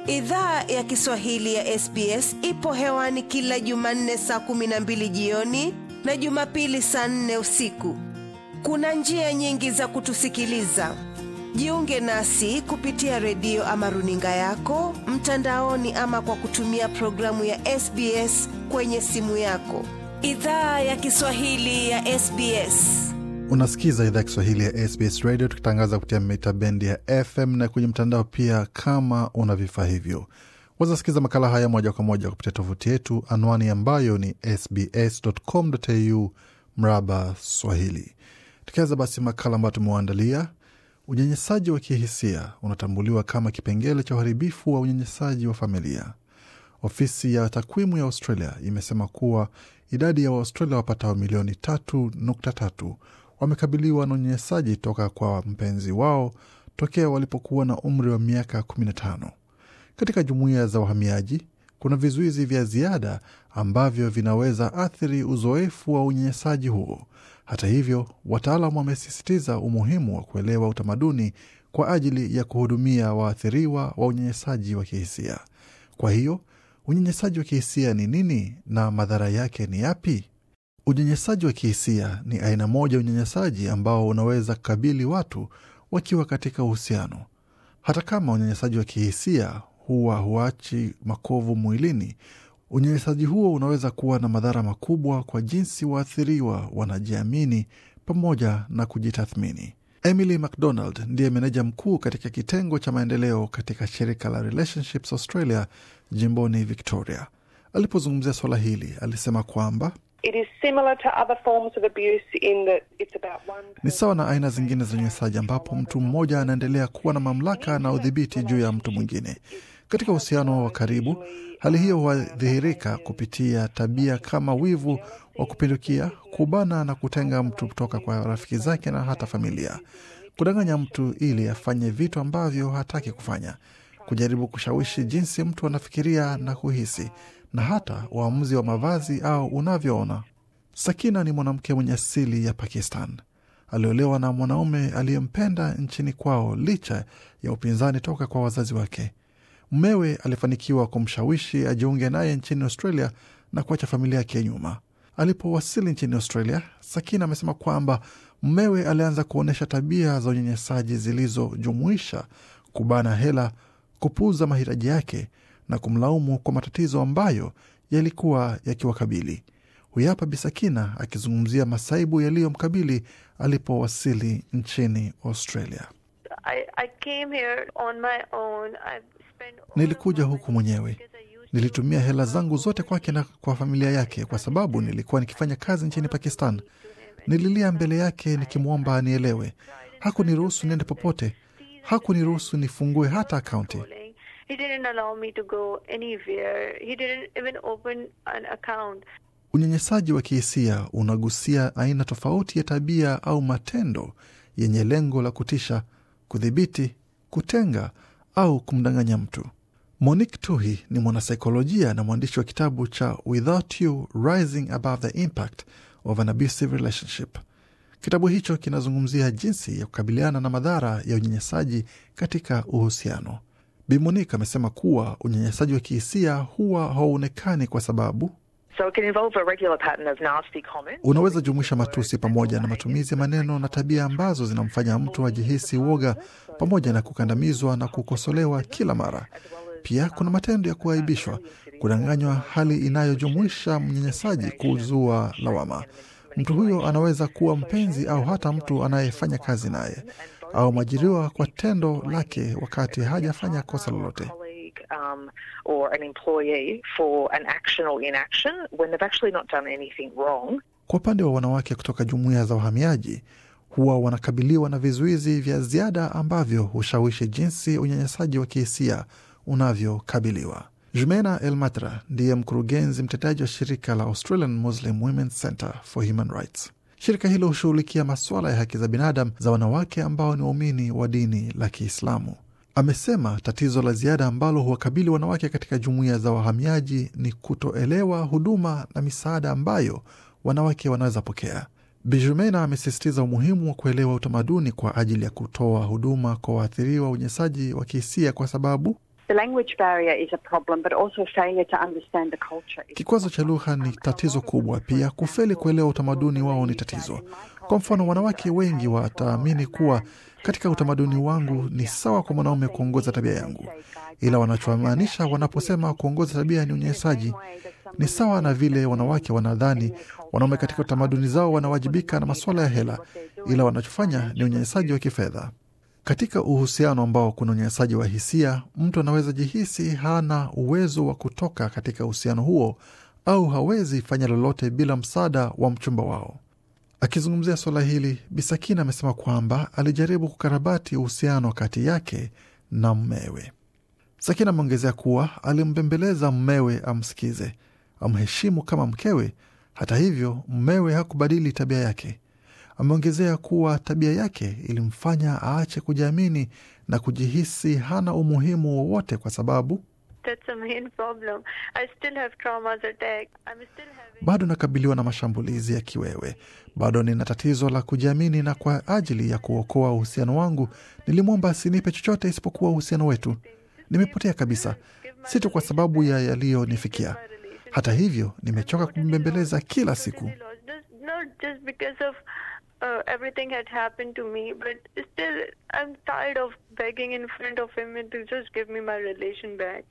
Idhaa ya Kiswahili ya SBS ipo hewani kila Jumanne saa kumi na mbili jioni na Jumapili saa nne usiku. Kuna njia nyingi za kutusikiliza. Jiunge nasi kupitia redio ama runinga yako mtandaoni, ama kwa kutumia programu ya SBS kwenye simu yako. Idhaa ya Kiswahili ya SBS. Unasikiza idhaa ya Kiswahili ya SBS Radio tukitangaza kupitia mita bendi ya FM na kwenye mtandao pia. Kama una vifaa hivyo, wazasikiza makala haya moja kwa moja kupitia tovuti yetu, anwani ambayo ni sbs.com.au mraba Swahili. Tukianza basi makala ambayo tumewaandalia, unyanyasaji wa kihisia unatambuliwa kama kipengele cha uharibifu wa unyanyasaji wa familia. Ofisi ya takwimu ya Australia imesema kuwa idadi ya Waaustralia wapatao milioni tatu nukta tatu wamekabiliwa na unyanyasaji toka kwa mpenzi wao tokea walipokuwa na umri wa miaka 15. Katika jumuiya za wahamiaji kuna vizuizi vya ziada ambavyo vinaweza athiri uzoefu wa unyanyasaji huo. Hata hivyo, wataalam wamesisitiza umuhimu wa kuelewa utamaduni kwa ajili ya kuhudumia waathiriwa wa unyanyasaji wa kihisia. Kwa hiyo unyanyasaji wa kihisia ni nini na madhara yake ni yapi? Unyanyasaji wa kihisia ni aina moja ya unyanyasaji ambao unaweza kukabili watu wakiwa katika uhusiano. Hata kama unyanyasaji wa kihisia huwa huachi makovu mwilini, unyanyasaji huo unaweza kuwa na madhara makubwa kwa jinsi waathiriwa wanajiamini pamoja na kujitathmini. Emily McDonald ndiye meneja mkuu katika kitengo cha maendeleo katika shirika la Relationships Australia jimboni Victoria. Alipozungumzia suala hili, alisema kwamba ni sawa na aina zingine za unyanyasaji ambapo mtu mmoja anaendelea kuwa na mamlaka na udhibiti juu ya mtu mwingine. Katika uhusiano wa karibu, hali hiyo huadhihirika kupitia tabia kama wivu wa kupindukia, kubana na kutenga mtu kutoka kwa rafiki zake na hata familia, kudanganya mtu ili afanye vitu ambavyo hataki kufanya, kujaribu kushawishi jinsi mtu anafikiria na kuhisi, na hata uamuzi wa mavazi au unavyoona. Sakina ni mwanamke mwenye asili ya Pakistan. Aliolewa na mwanaume aliyempenda nchini kwao licha ya upinzani toka kwa wazazi wake. Mmewe alifanikiwa kumshawishi ajiunge naye nchini Australia na kuacha familia yake nyuma. Alipowasili nchini Australia, Sakina amesema kwamba mmewe alianza kuonyesha tabia za unyanyasaji zilizojumuisha kubana hela, kupuuza mahitaji yake na kumlaumu kwa matatizo ambayo yalikuwa yakiwakabili. Huyu hapa Bisakina akizungumzia masaibu yaliyomkabili alipowasili nchini Australia. I, I came here on my own. I've spent all Nilikuja of my huku mwenyewe, because I used nilitumia hela zangu zote kwake na kwa familia yake, kwa sababu nilikuwa nikifanya kazi nchini Pakistan. Nililia mbele yake nikimwomba anielewe. Hakuniruhusu niende popote, hakuniruhusu nifungue hata akaunti. calling. He didn't allow me to go anywhere. He didn't even open an account. Unyanyasaji wa kihisia unagusia aina tofauti ya tabia au matendo yenye lengo la kutisha, kudhibiti, kutenga au kumdanganya mtu. Monique Tuhi ni mwanasaikolojia na mwandishi wa kitabu cha Without You Rising Above the Impact of an Abusive Relationship. Kitabu hicho kinazungumzia jinsi ya kukabiliana na madhara ya unyanyasaji katika uhusiano. Bi Monique amesema kuwa unyanyasaji wa kihisia huwa hauonekani kwa sababu So it can involve a regular pattern of nasty comments. unaweza jumuisha matusi pamoja na matumizi ya maneno na tabia ambazo zinamfanya mtu ajihisi woga pamoja na kukandamizwa na kukosolewa kila mara. Pia kuna matendo ya kuaibishwa, kudanganywa, hali inayojumuisha mnyanyasaji kuzua lawama. Mtu huyo anaweza kuwa mpenzi au hata mtu anayefanya kazi naye au mwajiriwa kwa tendo lake wakati hajafanya kosa lolote. colleague um, or an employee for an action or inaction when they've actually not done anything wrong. Kwa upande wa wanawake kutoka jumuiya za wahamiaji, huwa wanakabiliwa na vizuizi vya ziada ambavyo hushawishi jinsi unyanyasaji wa kihisia unavyokabiliwa. Jumena El Matra ndiye mkurugenzi mtendaji wa shirika la Australian Muslim Women's Center for Human Rights. Shirika hilo hushughulikia masuala ya haki za binadamu za wanawake ambao ni waumini wa dini la Kiislamu. Amesema tatizo la ziada ambalo huwakabili wanawake katika jumuiya za wahamiaji ni kutoelewa huduma na misaada ambayo wanawake wanaweza pokea. Bijumena amesisitiza umuhimu wa kuelewa utamaduni kwa ajili ya kutoa huduma kwa waathiriwa wa unyanyasaji wa kihisia kwa sababu The language barrier is a problem, but also failure to understand the culture. is- Kikwazo cha lugha ni tatizo kubwa, pia kufeli kuelewa utamaduni wao ni tatizo. Kwa mfano, wanawake wengi wataamini kuwa katika utamaduni wangu ni sawa kwa mwanaume kuongoza tabia yangu, ila wanachomaanisha wanaposema kuongoza tabia ni unyanyasaji ni sawa na vile wanawake wanadhani wanaume katika tamaduni zao wanawajibika na masuala ya hela, ila wanachofanya ni unyanyasaji wa kifedha. Katika uhusiano ambao kuna unyanyasaji wa hisia, mtu anaweza jihisi hana uwezo wa kutoka katika uhusiano huo au hawezi fanya lolote bila msaada wa mchumba wao. Akizungumzia suala hili, Bisakina amesema kwamba alijaribu kukarabati uhusiano kati yake na mmewe. Sakina ameongezea kuwa alimbembeleza mmewe amsikize, amheshimu kama mkewe. Hata hivyo, mmewe hakubadili tabia yake. Ameongezea kuwa tabia yake ilimfanya aache kujiamini na kujihisi hana umuhimu wowote kwa sababu That's the main problem. I still have traumas attack. I'm still having. bado nakabiliwa na mashambulizi ya kiwewe, bado nina tatizo la kujiamini, na kwa ajili ya kuokoa uhusiano wangu nilimwomba asinipe chochote isipokuwa uhusiano wetu. Nimepotea kabisa, si tu kwa sababu ya yaliyonifikia. Hata hivyo, nimechoka kumbembeleza kila siku. Just, not just because of uh, everything had happened to me, but still, I'm tired of begging in front of him and to just give me my relation back.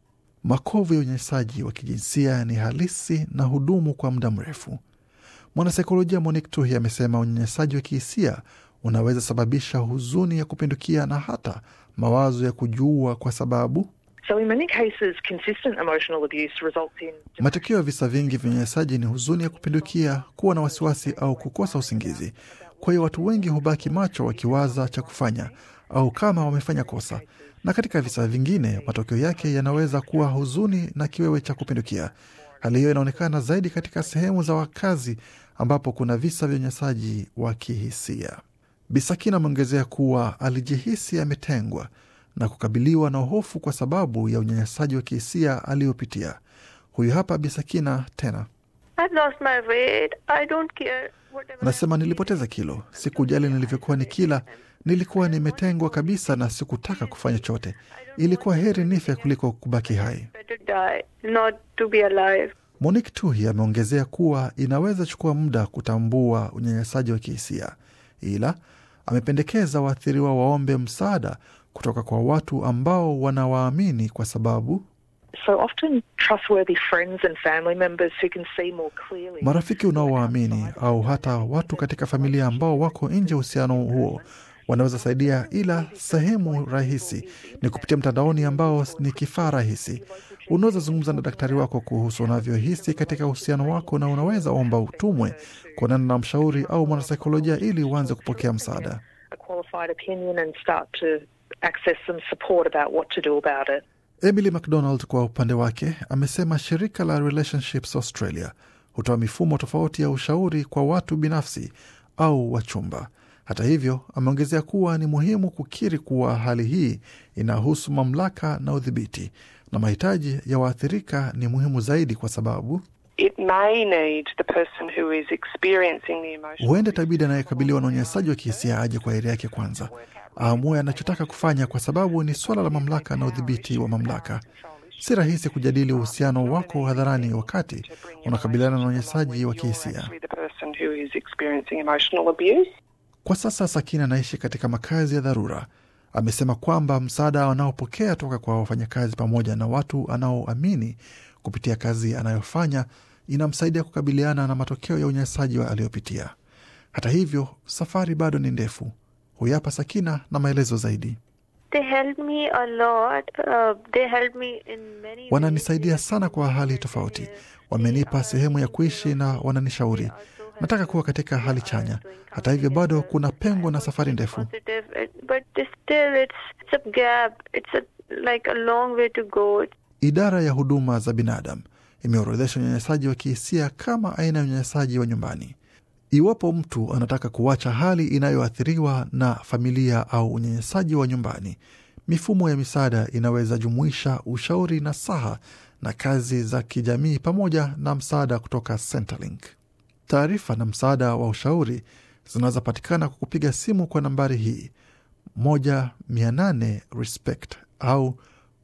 Makovu ya unyanyasaji wa kijinsia ni halisi na hudumu kwa muda mrefu. Mwanasaikolojia Monique Tuhi amesema unyanyasaji wa kihisia unaweza sababisha huzuni ya kupindukia na hata mawazo ya kujiua kwa sababu So in many cases, consistent emotional abuse results in matokeo ya visa vingi vya unyanyasaji ni huzuni ya kupindukia, kuwa na wasiwasi au kukosa usingizi. Kwa hiyo watu wengi hubaki macho wakiwaza cha kufanya au kama wamefanya kosa, na katika visa vingine matokeo yake yanaweza kuwa huzuni na kiwewe cha kupindukia. Hali hiyo inaonekana zaidi katika sehemu za wakazi ambapo kuna visa vya unyanyasaji wa kihisia. Bisakina ameongezea kuwa alijihisi ametengwa na kukabiliwa na hofu kwa sababu ya unyanyasaji wa kihisia aliyopitia. Huyu hapa Bisakina tena I've lost my weight. I don't care. Whatever. anasema, nilipoteza kilo, sikujali nilivyokuwa nikila, nilikuwa nimetengwa kabisa na sikutaka kufanya chochote. Ilikuwa heri nife kuliko kubaki hai. Better die, not to be alive. Monique Tuhi ameongezea kuwa inaweza chukua muda kutambua unyanyasaji wa kihisia, ila amependekeza waathiriwa waombe msaada kutoka kwa watu ambao wanawaamini kwa sababu so often trustworthy friends and family members who can see more clearly. marafiki unaowaamini au hata watu katika familia ambao wako nje ya uhusiano huo wanaweza saidia, ila sehemu rahisi ni kupitia mtandaoni ambao ni kifaa rahisi. Unaweza zungumza na daktari wako kuhusu unavyohisi katika uhusiano wako, na unaweza omba utumwe kuonana na mshauri au mwanasaikolojia ili uanze kupokea msaada. a qualified opinion and start to access some support about what to do about it. Emily McDonald kwa upande wake amesema shirika la Relationships Australia hutoa mifumo tofauti ya ushauri kwa watu binafsi au wachumba. Hata hivyo, ameongezea kuwa ni muhimu kukiri kuwa hali hii inahusu mamlaka na udhibiti, na mahitaji ya waathirika ni muhimu zaidi, kwa sababu It may need the person who is experiencing the emotional huenda itabidi anayekabiliwa na unyanyasaji wa kihisia aje kwa heri yake kwanza, aamue anachotaka kufanya, kwa sababu ni suala la mamlaka na udhibiti wa mamlaka. Si rahisi kujadili uhusiano wako hadharani wakati unakabiliana na unyanyasaji wa kihisia. with the person who is experiencing emotional abuse. Kwa sasa Sakina anaishi katika makazi ya dharura. Amesema kwamba msaada anaopokea toka kwa wafanyakazi pamoja na watu anaoamini kupitia kazi anayofanya inamsaidia kukabiliana na matokeo ya unyanyasaji wa aliyopitia. Hata hivyo, safari bado ni ndefu. Huyu hapa Sakina na maelezo zaidi. They helped me a lot. Uh, they helped me in many Wananisaidia sana kwa hali tofauti, wamenipa sehemu ya kuishi na wananishauri. Nataka kuwa katika hali chanya. Hata hivyo, bado kuna pengo na safari ndefu. positive, it- but still it's, it's a gap. It's a, like a long way to go. Idara ya huduma za binadamu imeorodhesha unyanyasaji wa kihisia kama aina ya unyanyasaji wa nyumbani. Iwapo mtu anataka kuacha hali inayoathiriwa na familia au unyanyasaji wa nyumbani, mifumo ya misaada inaweza jumuisha ushauri na saha na kazi za kijamii pamoja na msaada kutoka Centrelink. Taarifa na msaada wa ushauri zinaweza patikana kwa kupiga simu kwa nambari hii moja mia nane respect au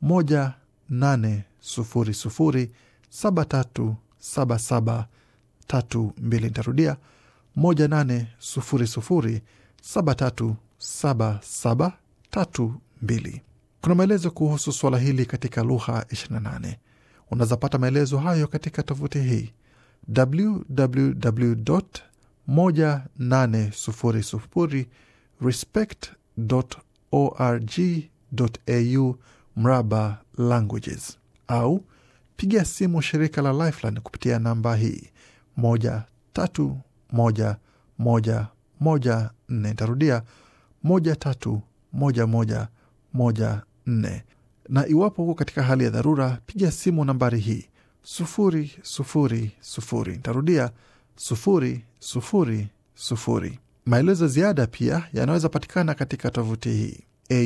moja nane sufuri sufuri saba tatu saba saba tatu mbili. Nitarudia moja nane sufuri sufuri saba tatu saba saba tatu mbili. Kuna maelezo kuhusu suala hili katika lugha 28. Unaweza pata maelezo hayo katika tovuti hii www moja nane sufuri sufuri respect org au mraba languages au pigia simu shirika la Lifeline kupitia namba hii moja tatu moja moja moja nne. Nitarudia moja tatu moja moja moja nne. Na iwapo huko katika hali ya dharura, piga simu nambari hii sufuri sufuri sufuri. Nitarudia sufuri sufuri sufuri. Maelezo ziada pia yanaweza patikana katika tovuti hii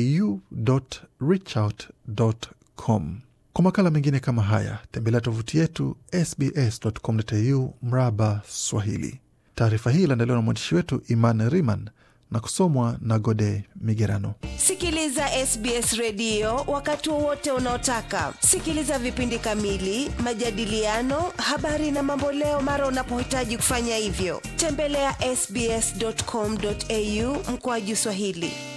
au.reachout.com. Kwa makala mengine kama haya, tembelea tovuti yetu sbs.com.au mraba Swahili. Taarifa hii iliandaliwa na mwandishi wetu Iman Riman na kusomwa na Gode Migerano. Sikiliza SBS redio wakati wowote unaotaka. Sikiliza vipindi kamili, majadiliano, habari na mamboleo mara unapohitaji kufanya hivyo. Tembelea ya sbs.com.au mkoaju Swahili.